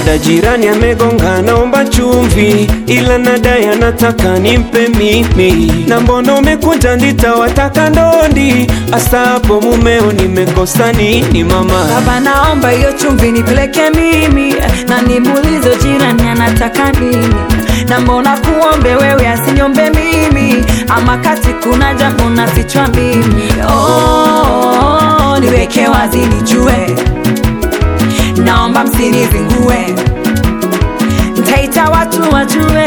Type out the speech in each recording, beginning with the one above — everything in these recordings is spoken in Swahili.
dada jirani amegonga, naomba chumvi, ila nadai anataka nimpe mimi, na mbona umekuja nitawataka ndondi, asa hapo mumeo nimekosa nini mama? Baba, naomba hiyo chumvi nipeleke mimi, na nimuulize jirani anataka nini, na mbona kuombe wewe asinyombe mimi, ama kati kuna jambo nafichwa mimi. Oh, niweke wazi nijue, naomba msinizingue, ntaita watu wajue.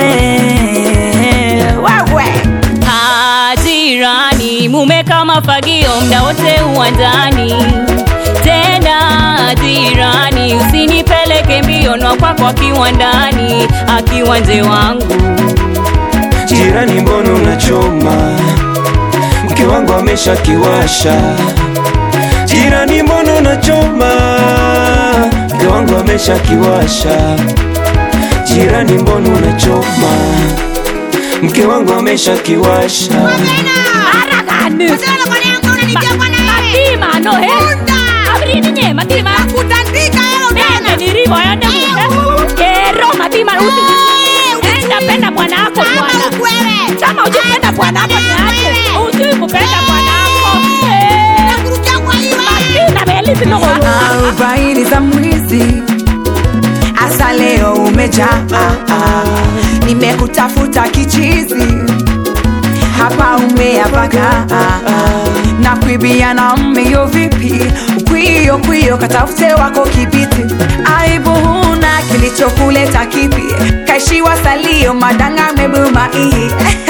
Wewe Ah, jirani, mume kama fagio mda wote uwanjani. Tena jirani, usinipeleke mbio na kwako akiwa ndani, akiwa nje wangu. Jirani, mbona unachoma? Mke wangu amesha kiwasha. Jirani, mbona unachoma? Mke wangu amesha kiwasha. Jirani, mbona unachoma? Mke wangu amesha kiwasha. Harakani. Matima, no he. Abrini nye, matima. Nene niribo ya nemu. Kero, matima, usi. Enda penda bwanako bwana. Kama hujipenda bwanako niache. Hujui kupenda bwanako. Eh. Matina, belisi no arobaini za mwizi asa leo umejaa nimekutafuta kichizi hapa umeapaga na kuibia na mmeo vipi kwio kwio katafute wako kibiti aibu huna kilichokuleta kipi kaishiwa salio madanga mebuma ii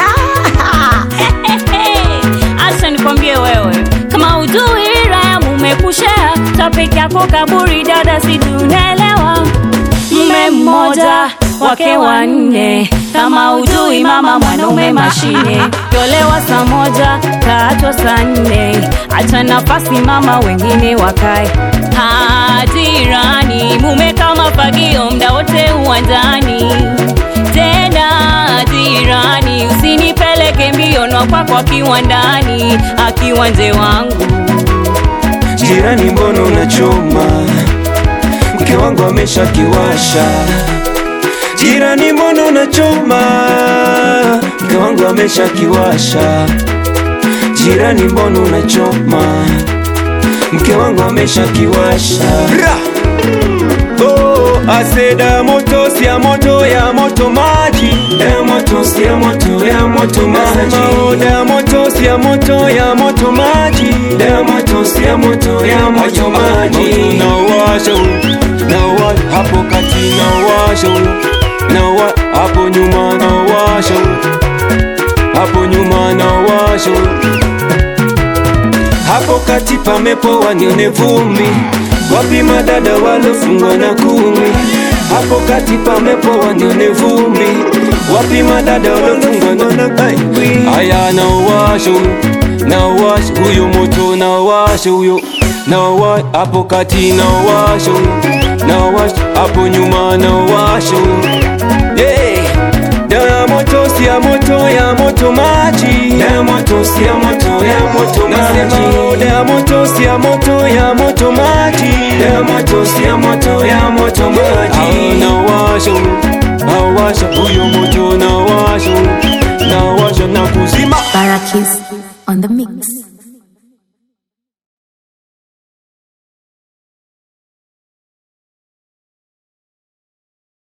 Acha nikwambie wewe, kama ujui raya mume kushea topic yako kaburi, dada, si tunaelewa. Mume mmoja wake wanne, kama ujui mama mwanaume mashine, tolewa saa moja kaachwa saa nne, acha nafasi mama wengine wakae. Ah, jirani, mume kama fagio mda wote uwanjani tena jirani, usinipeleke mbio na kwako akiwa ndani, akiwa nje wangu. Jirani, mbona unachoma? Mke wangu amesha kiwasha. Jirani, mbona unachoma? Mke wangu amesha kiwasha. Jirani, mbona unachoma? Mke wangu amesha kiwasha. Oh, aseda moto si ya moto ya moto maji ya moto si ya moto ya moto maji oh, ya moto si ya moto ya moto maji ya moto si ya moto ya moto maji na washa na wa hapo kati na washa na wa hapo nyuma na washa hapo nyuma na washa hapo kati pamepoa nione vumbi, wapi madada walofungwa na kumi? Hapo kati pamepoa nione vumbi, wapi madada walofungwa na kumi? Aya, na washa na washa huyo moto na washa huyo na wa hapo kati na washa na washa hapo nyuma na washa yeah. Ya moto si ya moto ya moto maji ya moto si ya moto ya moto maji ya moto si ya moto ya moto maji ya moto si ya moto ya moto maji na washa na washa huyo moto na washa na washa na kuzima Barakis on the mix.